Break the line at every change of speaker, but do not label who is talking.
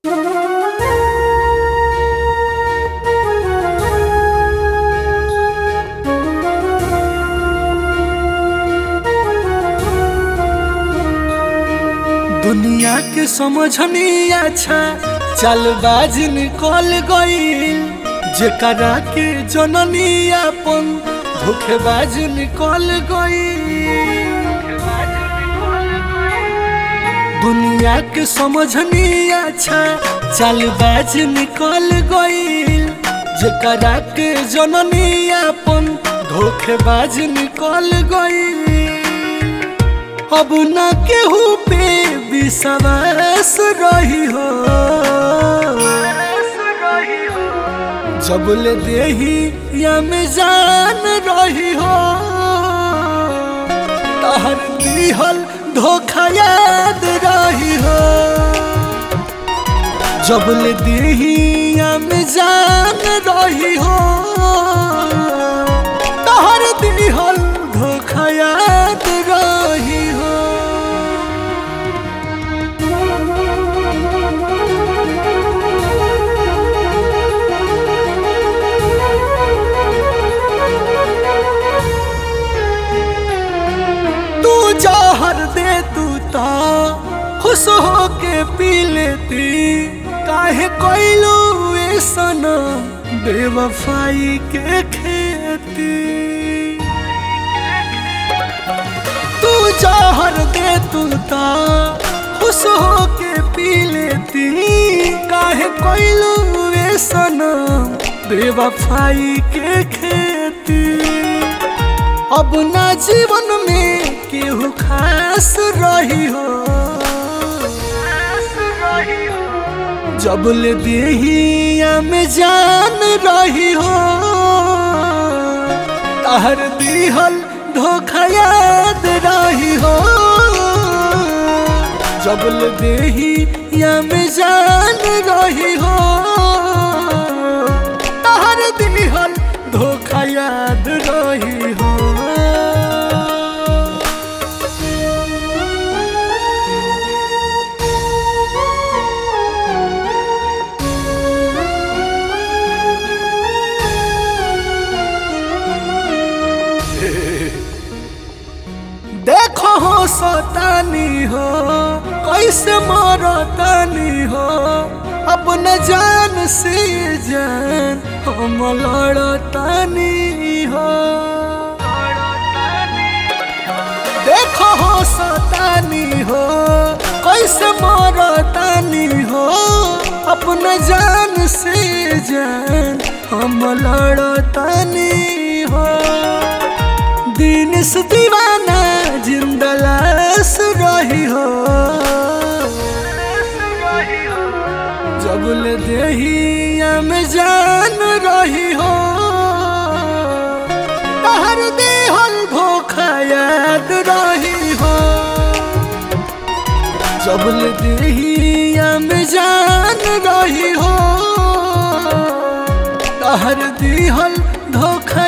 दुनिया के समझनी अच्छा चलबाज निकल गईल जेकरा के जननी अपन धोखेबाज निकल गईल दुनिया के समझनी अच्छा चलबाज निकल गईल जेकरा के जननी अपन धोखेबाज निकल गईल अब न केहू पे विश्वास रही हो जब ले देही या में जान रही हो तहर दिहल धोखा याद रही हो जब ले देही या में जान रही हो तहर दिहल धोखा याद रही हो तू जहर दे तू ता खुश हो के पी लेती काहे कोइलू ऐसन बेवफाई के खेती तू जहर दे तू ता खुश हो के पी लेती काहे कोइलू ऐसन बेवफाई के खेती अब ना जीवन में केहू खास रही हो जब ले देहिया में जान रही हो तहर दिहल धोखा याद रही हो जब ले देहिया में जान रही हो तहर दिहल धोखा याद रही हो देखो हो सतानी हो कैसे मरतानी हो अपने जान से जान हम लड़तानी हो देखो हो सतानी हो कैसे मरतानी हो अपने जान से जान हम लड़तानी हो दिन से दीवाना जिंदा लाश रही हो जब ले देहिया में जान रही हो तहर देहल धोखा याद रही हो जब ले देहिया में जान रही हो तहर दिहल धोखा